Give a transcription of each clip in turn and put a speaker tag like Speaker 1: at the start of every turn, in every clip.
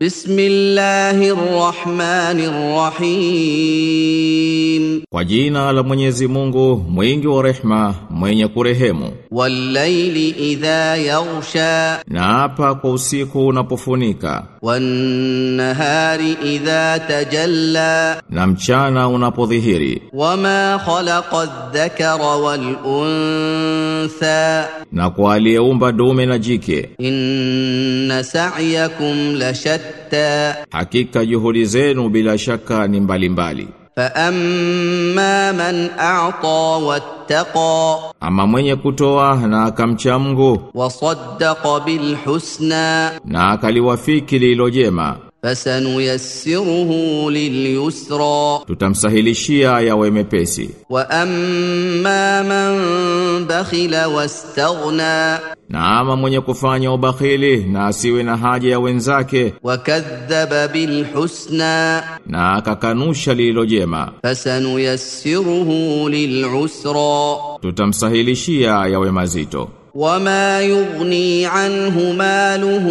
Speaker 1: بسم الله الرحمن الرحيم
Speaker 2: Kwa jina la Mwenyezi Mungu, mwingi wa rehma, mwenye kurehemu.
Speaker 1: والليل إذا يغشى
Speaker 2: Na hapa kwa usiku unapofunika,
Speaker 1: والنهار إذا تجلى
Speaker 2: na mchana unapodhihiri,
Speaker 1: وما خلق الذكر والأنثى
Speaker 2: na kwa aliyeumba dume na jike,
Speaker 1: إن سعيكم لشتى
Speaker 2: hakika juhudi zenu bila shaka ni mbalimbali.
Speaker 1: فأما من أعطى واتقى
Speaker 2: Ama mwenye kutoa na akamcha Mungu
Speaker 1: وصدق بالحسنى
Speaker 2: na akaliwafiki lililo jema,
Speaker 1: فسنيسره لليسرى
Speaker 2: tutamsahilishia yawe mepesi.
Speaker 1: واما من بخل واستغنى
Speaker 2: Na ama mwenye kufanya ubakhili na asiwe na haja ya wenzake
Speaker 1: وكذب بالحسنى
Speaker 2: na akakanusha lililo jema,
Speaker 1: فسنيسره للعسرى
Speaker 2: tutamsahilishia yawe mazito.
Speaker 1: وما يغني عنه ماله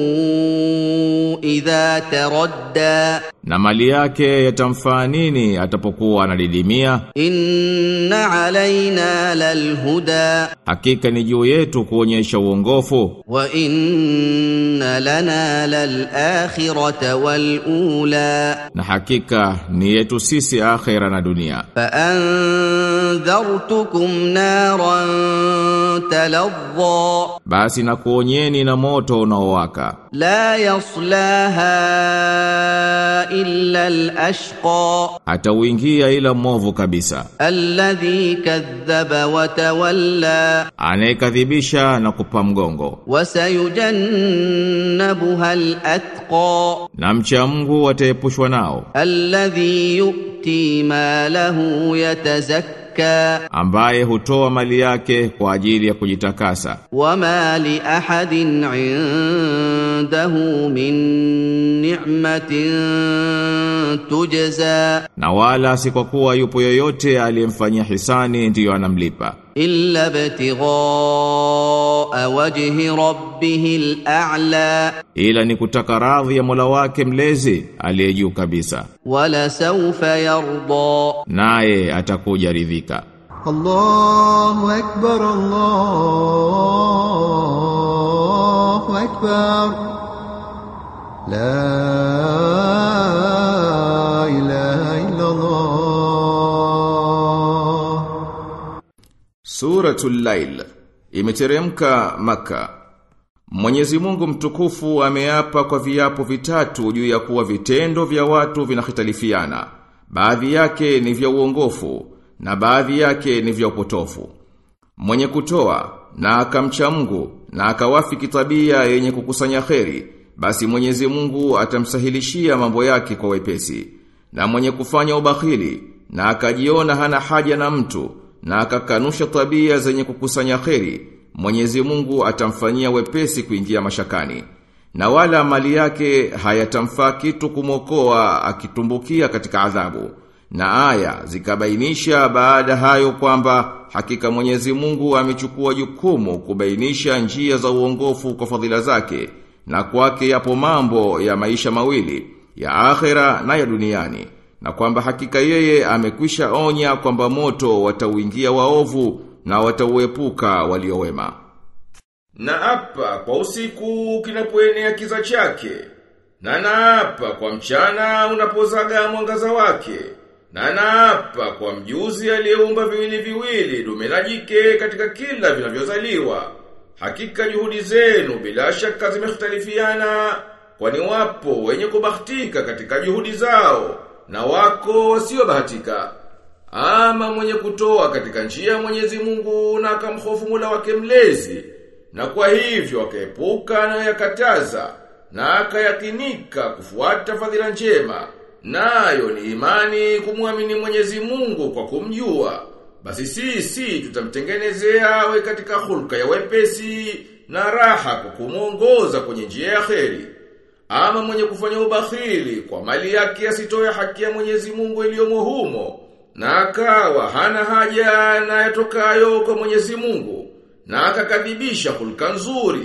Speaker 1: اذا تردى
Speaker 2: Na mali yake yatamfaa nini atapokuwa anadidimia?
Speaker 1: ان علينا للهدى
Speaker 2: Hakika ni juu yetu kuonyesha uongofu
Speaker 1: وان لنا للاخره والاولى
Speaker 2: na hakika ni yetu sisi akhera na dunia.
Speaker 1: فانذرتكم نارا تلظى
Speaker 2: Basi na kuonyeni na moto unaowaka,
Speaker 1: لا يصلاها الا الاشقى
Speaker 2: atauingia ila mwovu kabisa,
Speaker 1: الذي كذب وتولى
Speaker 2: anayekadhibisha na kupa mgongo.
Speaker 1: وسيجنبها الاتقى
Speaker 2: Na mcha Mungu ataepushwa nao,
Speaker 1: الذي يؤتي ماله يتزكى
Speaker 2: ambaye hutoa mali yake kwa ajili ya kujitakasa.
Speaker 1: وما لاحد عنده من نعمه تجزى
Speaker 2: Na wala si kwa kuwa yupo yoyote aliyemfanyia hisani ndiyo anamlipa,
Speaker 1: الا ابتغاء وجه ربه الاعلى
Speaker 2: ila ni kutaka radhi ya Mola wake mlezi aliye juu kabisa,
Speaker 1: ولسوف يرضى
Speaker 2: naye atakuja ridhika.
Speaker 3: الله أكبر الله أكبر لا إله إلا الله
Speaker 2: Suratul Lail imeteremka Maka. Mwenyezi Mungu mtukufu ameapa kwa viapo vitatu juu ya kuwa vitendo vya watu vinahitalifiana. Baadhi yake ni vya uongofu na baadhi yake ni vya upotofu. Mwenye kutoa na akamcha Mungu na akawafiki tabia yenye kukusanya kheri, basi Mwenyezi Mungu atamsahilishia mambo yake kwa wepesi. Na mwenye kufanya ubakhili na akajiona hana haja na mtu na akakanusha tabia zenye kukusanya kheri, Mwenyezi Mungu atamfanyia wepesi kuingia mashakani. Na wala mali yake hayatamfaa kitu kumokoa akitumbukia katika adhabu. Na aya zikabainisha baada hayo kwamba hakika Mwenyezi Mungu amechukua jukumu kubainisha njia za uongofu kwa fadhila zake na kwake yapo mambo ya maisha mawili ya akhera na ya duniani na kwamba hakika yeye amekwisha onya kwamba moto watauingia waovu na watauepuka waliowema. Na apa kwa usiku kinapoenea kiza chake, na naapa kwa mchana unapozaga mwangaza wake, na naapa kwa mjuzi aliyeumba viwili viwili dume na jike katika kila vinavyozaliwa. Hakika juhudi zenu bila shaka zimekhtalifiana, kwani wapo wenye kubahatika katika juhudi zao na wako wasiobahatika. Ama mwenye kutoa katika njia ya Mwenyezi Mungu na akamhofu Mola wake mlezi na kwa hivyo akaepuka na yakataza na akayakinika kufuata fadhila njema nayo ni imani kumwamini Mwenyezi Mungu kwa kumjua basi sisi tutamtengenezea awe katika hulka ya wepesi na raha kwa kumuongoza kwenye njia ya kheri ama mwenye kufanya ubakhili kwa mali yake asitoe haki ya Mwenyezi Mungu iliyomo humo na akawa hana haja na yatokayo kwa Mwenyezi Mungu na akakadhibisha hulka nzuri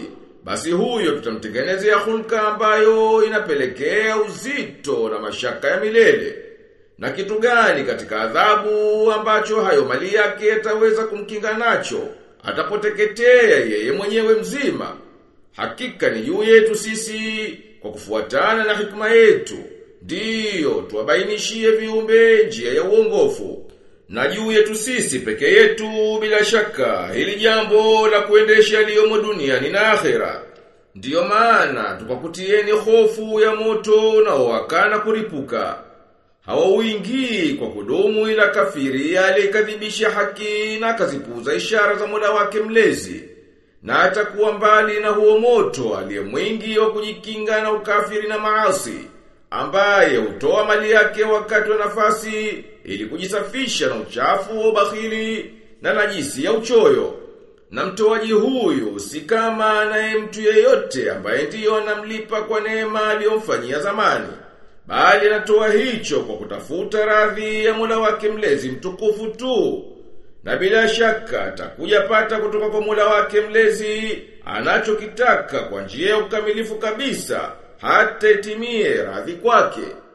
Speaker 2: basi huyo tutamtengenezea hulka ambayo inapelekea uzito na mashaka ya milele. Na kitu gani katika adhabu ambacho hayo mali yake yataweza kumkinga nacho, atapoteketea yeye mwenyewe mzima. Hakika ni juu yetu sisi kwa kufuatana na hikma yetu. Ndiyo, tuwabainishie viumbe njia ya uongofu. Na juu yetu sisi peke yetu bila shaka hili jambo la kuendesha yaliyomo duniani na akhera. Ndiyo maana tukakutieni hofu ya moto unaowakana kuripuka. Hawauingii kwa kudumu ila kafiri aliyekadhibisha haki na akazipuuza ishara za Mola wake mlezi. Na atakuwa mbali na huo moto aliye mwingi wa kujikinga na ukafiri na maasi ambaye hutoa mali yake wakati wa nafasi ili kujisafisha na uchafu wa ubakhili na najisi ya uchoyo. Na mtoaji huyu si kama naye mtu yeyote ambaye ndiyo anamlipa kwa neema aliyomfanyia zamani. Bali anatoa hicho kwa kutafuta radhi ya Mola wake mlezi mtukufu tu. Na bila shaka atakuja pata kutoka kwa Mola wake mlezi anachokitaka kwa njia ya ukamilifu kabisa hata itimie radhi kwake.